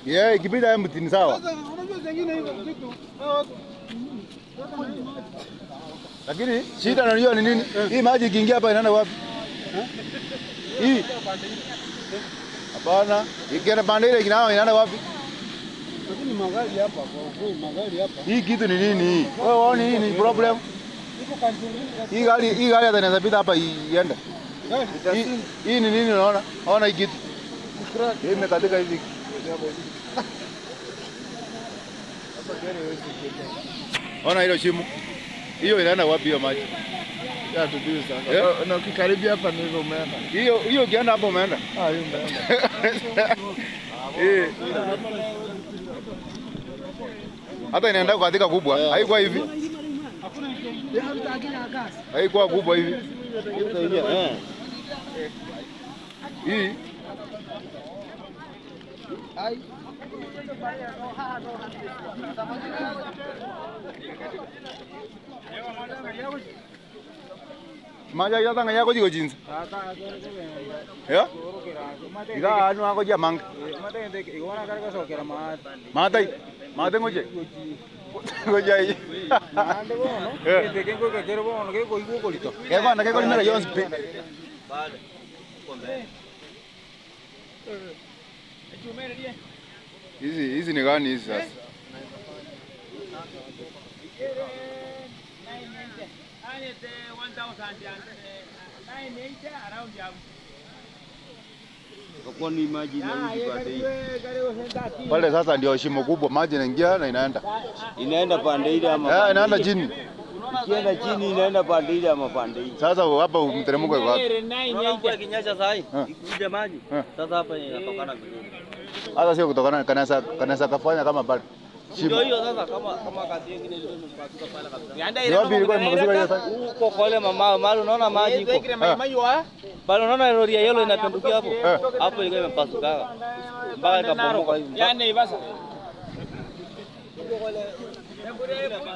Yeah, ikipita empty ni sawa. Sasa unajua zingine hizo vitu hao watu Lakini shida unajua ni nini? Hii maji ikiingia hapa inaenda wapi? Hii. Hapana, ikienda pande ile kinao inaenda wapi? lakini magari hapa kwa kweli magari hapa Hii kitu ni nini? Wewe waoni hii ni problem? iko kanjuni. Hii gari hii gari hata inaweza pita hapa iende. Gari Hii hii ni nini unaona? Ona hii kitu. Hii imekatika hivi. Ona hilo shimo. Hiyo inaenda wapi hiyo maji? Ya tujui sasa. Eh? Na- Na ukikaribia hapa ndivyo umeenda. Hiyo hiyo ukienda hapo umeenda. Ah, hiyo umeenda. Eh. Hata inaenda katika kubwa. Haikuwa hivi. Haikuwa kubwa hivi. Hii maja ya tanga yako jiko jinsi. Ya? Ika anu ako jia mang. Matai. Matai ngoje. Ngoje ai. Ya bana keko ni mera yons pe. Hizi hizi ni gani hizi sasa? Kwa ni maji narudi pande hii. Pale sasa ndio shimo kubwa, maji inaingia na inaenda. Inaenda pande ile ama Eh, pande inaenda hii? chini. Ikienda chini inaenda pande ile ama pande hii. Sasa hapa mteremko iko wapi? Unaona mvua ikinyesha saa hii, Eh. ikikuja maji. Eh. Sasa hapa inatokana vizuri. Hata sio kutokana kanasa kanasa kafanya kama pale. Ndio Shimo. hiyo sasa kama kama kazi nyingine ilikuwa imepasuka pale kabisa. Ni wapi ilikuwa imepasuka hiyo sasa? Huko kwa ile mama mahali unaona maji iko. Pale unaona lori ya yellow inapindukia hapo. Eh. Hapo ilikuwa imepasuka. Mpaka ikabomoka hivi.